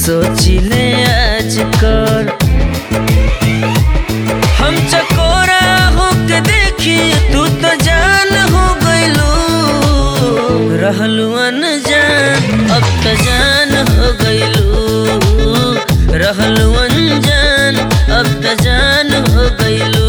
सोचिले आजकल हम चकोरा होके देखी तू तो जान हो गइलू रहलू अनजान अब तो जान हो गइलू रहलू अनजान अब तो जान हो गइलू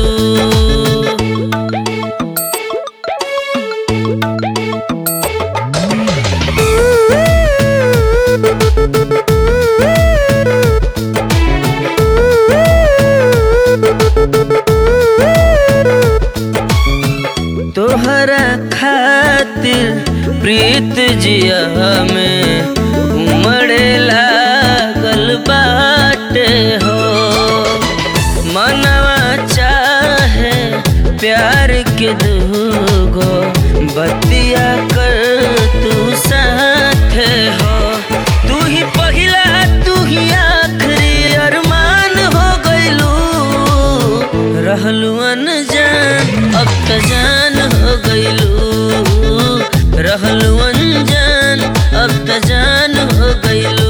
तोहरा खातिर प्रीत जिया में उमड़े लागल बाटे हो मनवा चाहे प्यार के दूगो बतिया कर तू साथ हो तू ही पहिला तू ही आखिरी अरमान हो गइलू रहलू अनजान अब त जान हो गइलू रहलू अनजान अब त जान हो गइलू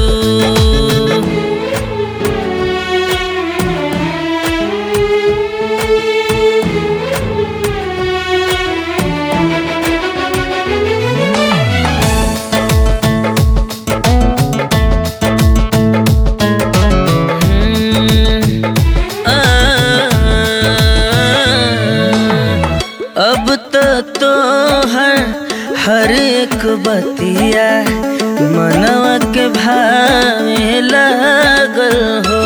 अब तो तोहर हर एक बतिया मनवा के भावे लागल हो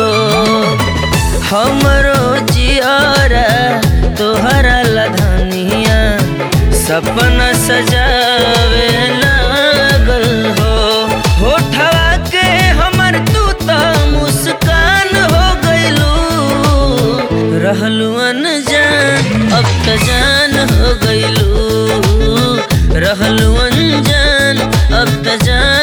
हमरो जियारा तोहरा लधनिया सपना सजावे लागल हो होठवा के हमर तू तो मुस्कान हो गइलू रहलू अनजान अब त जान हो गइलू रहलू अनजान अब त जान